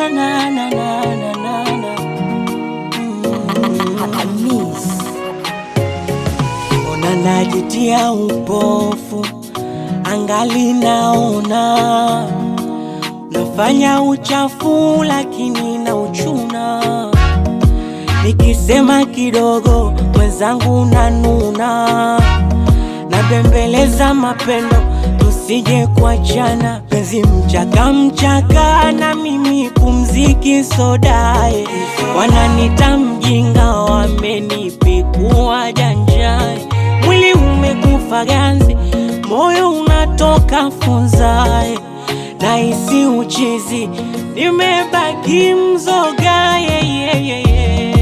na, na, na, na, na, na. Mm. Ona najitia upofu, angali naona nafanya uchafu, lakini na uchuna. Nikisema kidogo, mwenzangu nanuna, nabembeleza mapendo, tusije kuachana. Penzi mchaka mchaka, na mimi pumziki sodae, wananita mjinga, wamenipikua janjani. Mwili umekufa ganzi, moyo unatoka funzae, nahisi uchizi, nimebaki mzoga yeah, yeah, yeah, yeah.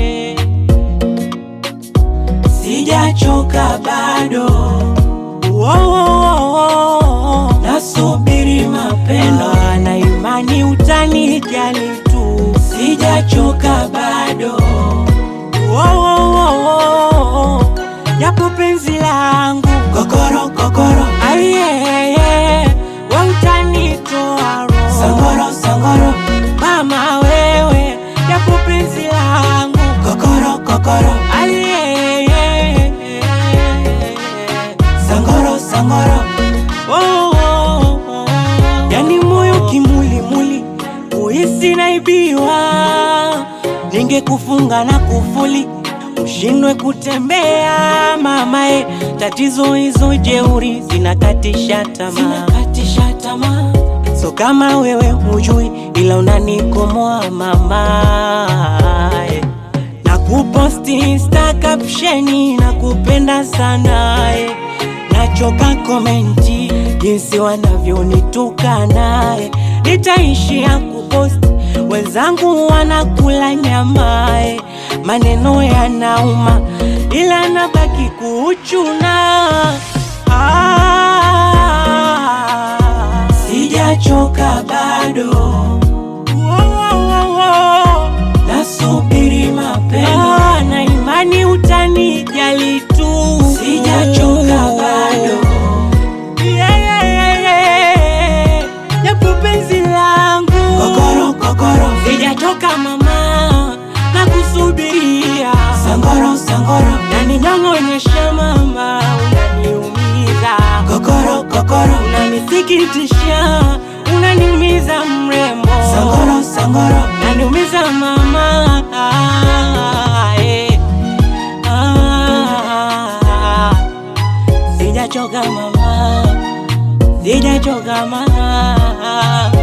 Sijachoka bado Wo- wo- wo- wo. nasubiri mapendo na imani utanijali tu, sijachoka bado Wo- wo- wo- wo. japo penzi langu kokoro kokoro ayeye we utanitoa roho sangoro sangoro mama wewe japo penzi langu kokoro kokoro ayeye sangoro sangoro oh, oh, oh. yani moyo kimulimuli uhisi naibiwa ningekufunga na kufuli ushindwe kutembea mamae tatizo hizo jeuri zinakatisha tamaa zinakatisha tamaa so kama wewe hujui ila unanikomoa mamae na kuposti insta captioni na kupenda sana eh. nachoka komenti jinsi wanavyonituka naye nitaishia kuposti wenzangu wanakula nyama eh. maneno yanauma ila nabaki kuchuna ah, sijachoka bado nasubiri mapendo ah, na imani utanijali tu, sijachoka bado yeah, yeah, yeah, yeah. japo penzi langu kokoro kokoro, sijachoka mama, na kusubiria sangoro sangoro, na ninyong'onyesha mama, unaniumiza kokoro kokoro, unanisikitisha, unaniumiza mrembo sangoro sangoro, unaniumiza mama eh. Ah, sijachoka mama, sijachoka mama